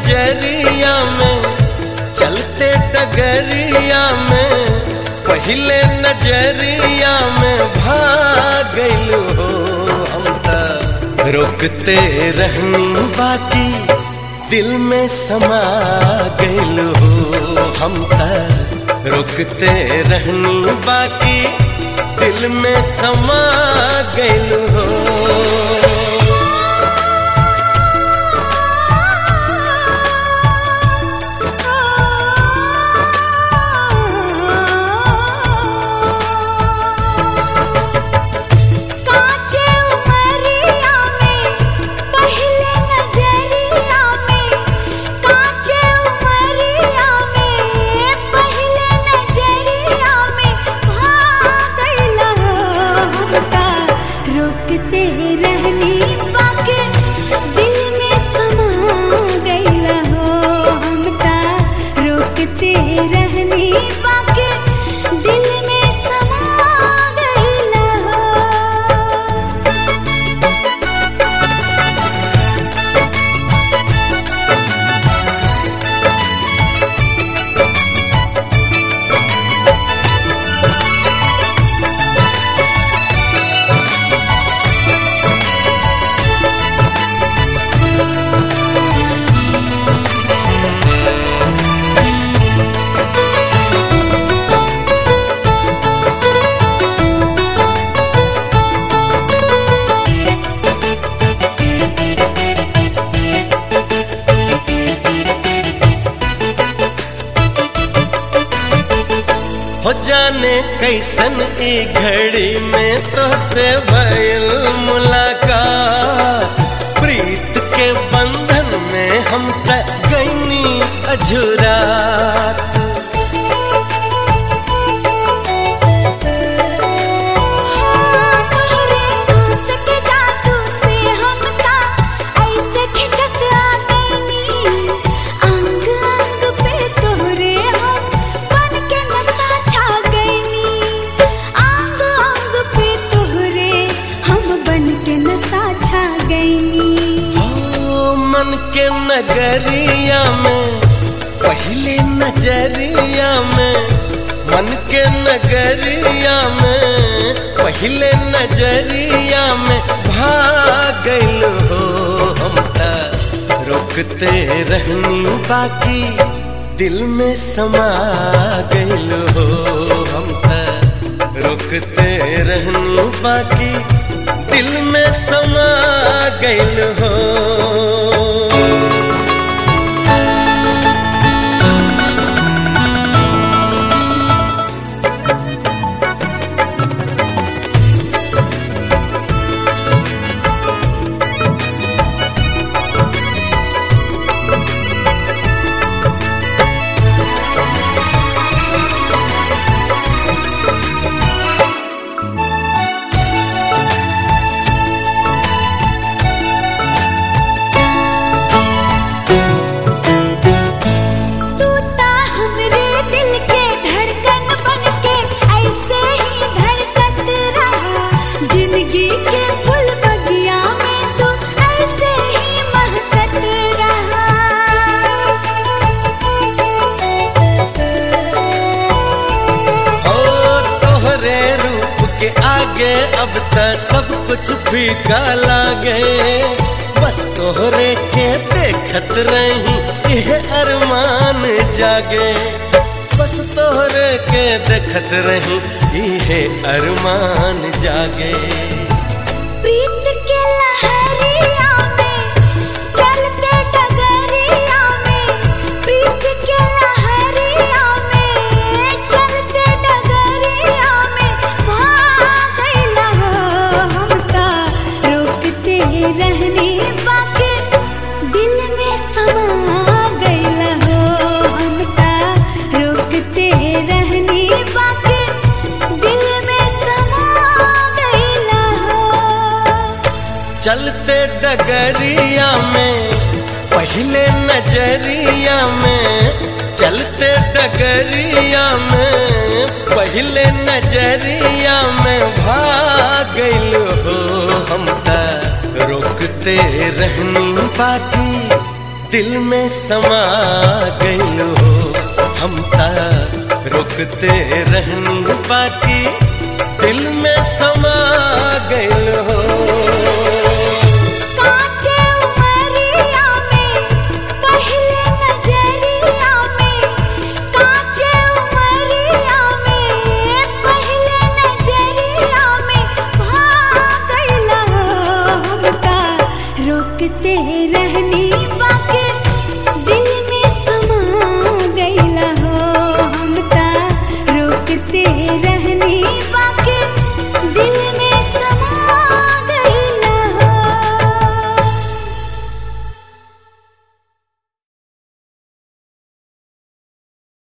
नजरिया में चलते डगरिया में पहले नजरिया में भागल हो हम त रोकते रहनी बाकी दिल में समा गइल हो हम त रोकते रहनी बाकी दिल में समा गइल हो कांचे उमरिया में पहले नजरिया में कांचे उमरिया में पहले नजरिया में भागल हमका रोकते रहनी बाकी दिल में समा गइल हो हमका रोकते रहनी बाकी दिल में समा गइल हो हो जाने कैसन ई घड़ी में तो से भइल मुलाकात प्रीत के बंधन में हम त गईनी अझुरात तोहरे सांस के जादू से हमका ऐसे खिंचत आ गईनी अंग अंग पे तोहरे हम बन के नशा छा गईनी अंग अंग पे तोहरे हम बन के नशा छा गईनी हो मन के नगरिया में पहले नजरिया में मन के नगरिया में पहले नजरिया में भागल हो हम त रोकते रहनी बाकी दिल में समा गइल हो हम त रोकते रहनी बाकी दिल में समा गइल हो तू ता हमरे दिल के धड़कन बन के ऐसे ही धड़कत रहा जिंदगी के फूल बगिया में तू ऐसे ही महकत रहा ओ तोहरे रूप के आगे अब त सब कुछ फीका लागे बस तोहरे के देखत रही यह अरमान जागे बस तोहरे के देखत रही यह अरमान जागे प्रीत के लहरिया में चलते डगरिया में प्रीत के लहरिया में चलते डगरिया में भागल हो हम ता रोकते रहनी बाकी दिल में समा गइल हो हम ता रोकते रहनी बाकी दिल में समा गइल हो चलते डगरिया में पहले नजरिया में चलते डगरिया में पहले नजरिया में भागल हो हम त रोकते रहनी बाकी दिल में समा गइल हो हम ता रुकते रहनी बाकी दिल में समा गइल हो